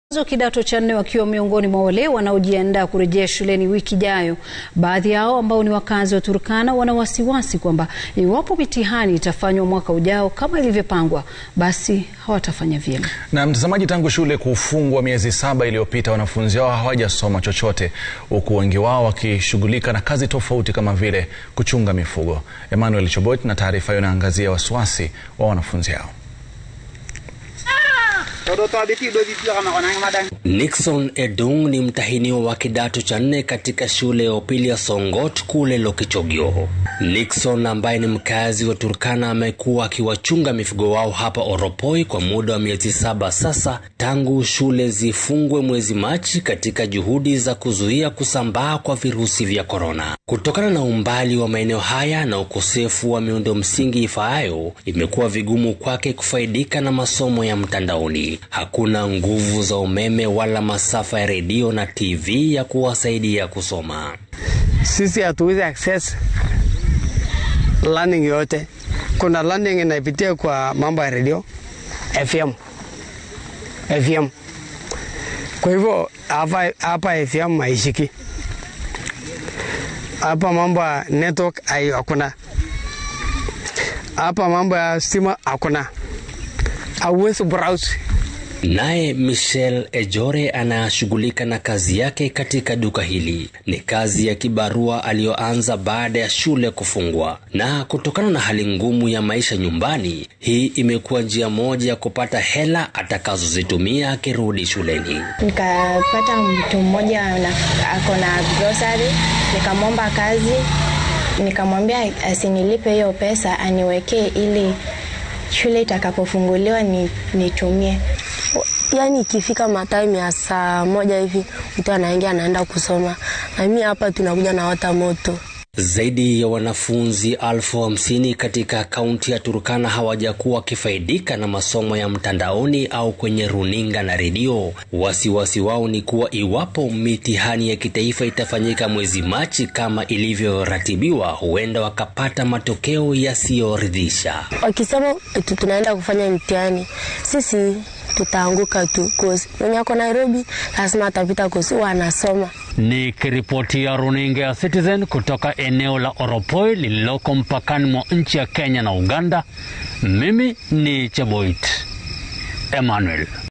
wa kidato cha nne wakiwa miongoni mwa wale wanaojiandaa kurejea shuleni wiki ijayo. Baadhi yao ambao ni wakazi wa Turkana wana wasiwasi kwamba iwapo mitihani itafanywa mwaka ujao kama ilivyopangwa, basi hawatafanya vyema. Na mtazamaji, tangu shule kufungwa miezi saba iliyopita, wanafunzi hao hawajasoma chochote, huku wengi wao wakishughulika na kazi tofauti kama vile kuchunga mifugo. Emmanuel Chobot na taarifa hiyo inaangazia wasiwasi wa wanafunzi hao. Nixon Edung ni mtahiniwa wa kidato cha nne katika shule ya upili ya Songot kule Lokichogio. Nixon ambaye ni mkazi wa Turkana amekuwa akiwachunga mifugo wao hapa Oropoi kwa muda wa miezi saba sasa tangu shule zifungwe mwezi Machi katika juhudi za kuzuia kusambaa kwa virusi vya korona. Kutokana na umbali wa maeneo haya na ukosefu wa miundo msingi ifaayo, imekuwa vigumu kwake kufaidika na masomo ya mtandaoni. Hakuna nguvu za umeme wala masafa ya redio na TV ya kuwasaidia kusoma. Sisi hatuwezi access learning yote. Kuna learning inapitia kwa mambo ya redio FM, FM. Kwa hivyo hapa hapa FM haishiki hapa, mambo ya network hakuna hapa, mambo ya stima hakuna, hauwezi browse Naye Michel Ejore anashughulika na kazi yake katika duka hili. Ni kazi ya kibarua aliyoanza baada ya shule kufungwa, na kutokana na hali ngumu ya maisha nyumbani, hii imekuwa njia moja ya kupata hela atakazozitumia akirudi shuleni. Nikapata mtu mmoja ako na grocery, nikamwomba kazi, nikamwambia asinilipe hiyo pesa, aniwekee ili shule itakapofunguliwa nitumie. Yaani ikifika matime ya saa moja hivi mtu anaingia anaenda kusoma, na mimi hapa tunakuja na wata moto. Zaidi ya wanafunzi elfu hamsini katika kaunti ya Turkana hawajakuwa wakifaidika na masomo ya mtandaoni au kwenye runinga na redio. Wasiwasi wao ni kuwa iwapo mitihani ya kitaifa itafanyika mwezi Machi kama ilivyoratibiwa, huenda wakapata matokeo yasiyoridhisha. Wakisema tunaenda kufanya mtihani, sisi tutaanguka tu, kozi mwenye ako Nairobi lazima atapita kozi, wanasoma Nikiripotia runinga ya Citizen kutoka eneo la Oropoi lililoko mpakani mwa nchi ya Kenya na Uganda, mimi ni Cheboit Emmanuel.